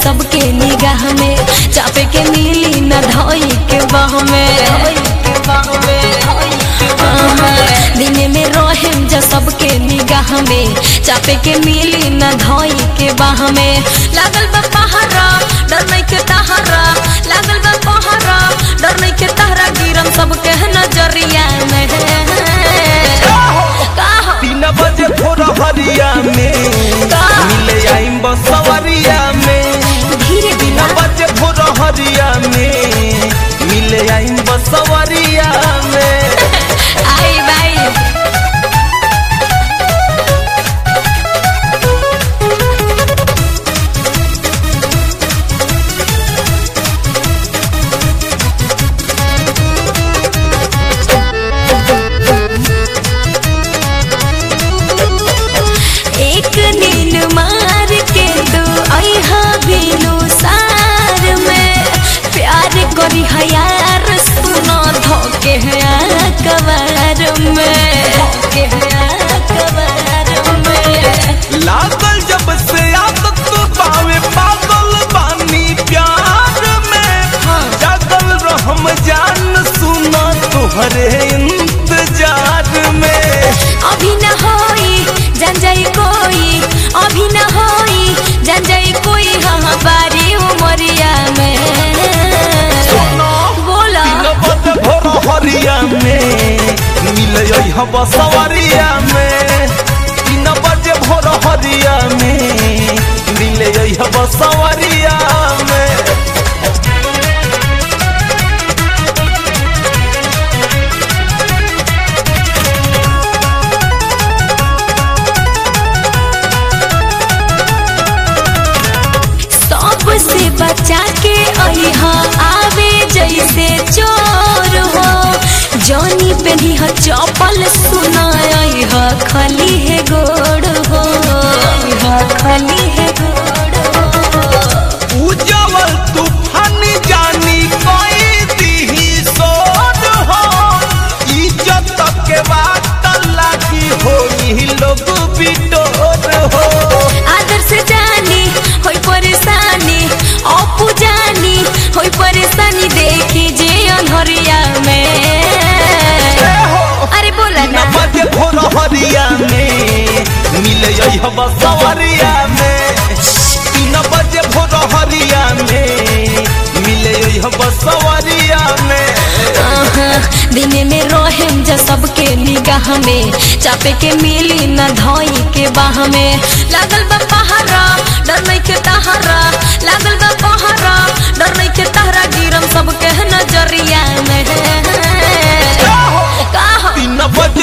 सबके निगाह में चापे के मिली न धोई के बाह में आहा, दिन में रहेम जा सबके निगाह में चापे के मिली न धोई के बाह में लागल बा पहाड़ा डर नहीं के तहारा लागल बा पहाड़ा डर नहीं के तहरा गिरम सबके नजरिया में का हो? तीन बजे भोर हरिया में का? मिले आइम बसवरिया में धीरे तीन बिना बजे भोर हरिया में मिले आइम बसवरिया में आई बाई एक नील मार के दो अहा बिनु सार में प्यार करी हयार सुनो धोके है कवार में धोके है कवार में लागल जब से आदत पावे पागल बानी प्यार में जागल रहम जान सुना तुहरे इंतजार में अभी न होई जान जाई कोई अभी न होई जान जाई कोई हाँ बारी उमरिया में बोला तीन बजे भोर हरिया में मिले हम बसवरिया में तीन बजे भोर हरिया में मिले हम बसवरिया में सबसे बचा के अहा आवे जैसे चोर हो जौनी पेनी ह चपल सुनाई ह खली है गोड़ हो ह खली है गोड़ हो उजवल तूफान जानी कोई दीही सोन हो इज्जत के बात लागी होई लोग बिटोर हो आदर से जानी होई परेशानी अपू जानी होई परेशानी देखी जे अनहरिया में अरे बोला तीन ना बजे भोर हरिया में मिले हम सवरिया में तीन बजे भोर हरिया में मिले हम सवरिया में आहा, दिन में रहेम जा सबके निगाह में चापे के मिली न धोई के बाह में लागल बा पहाड़ा डर नहीं के तहारा लागल बा पहाड़ा डर नहीं के तहरा गिरम सबके नजरिया में का हो? तीन बजे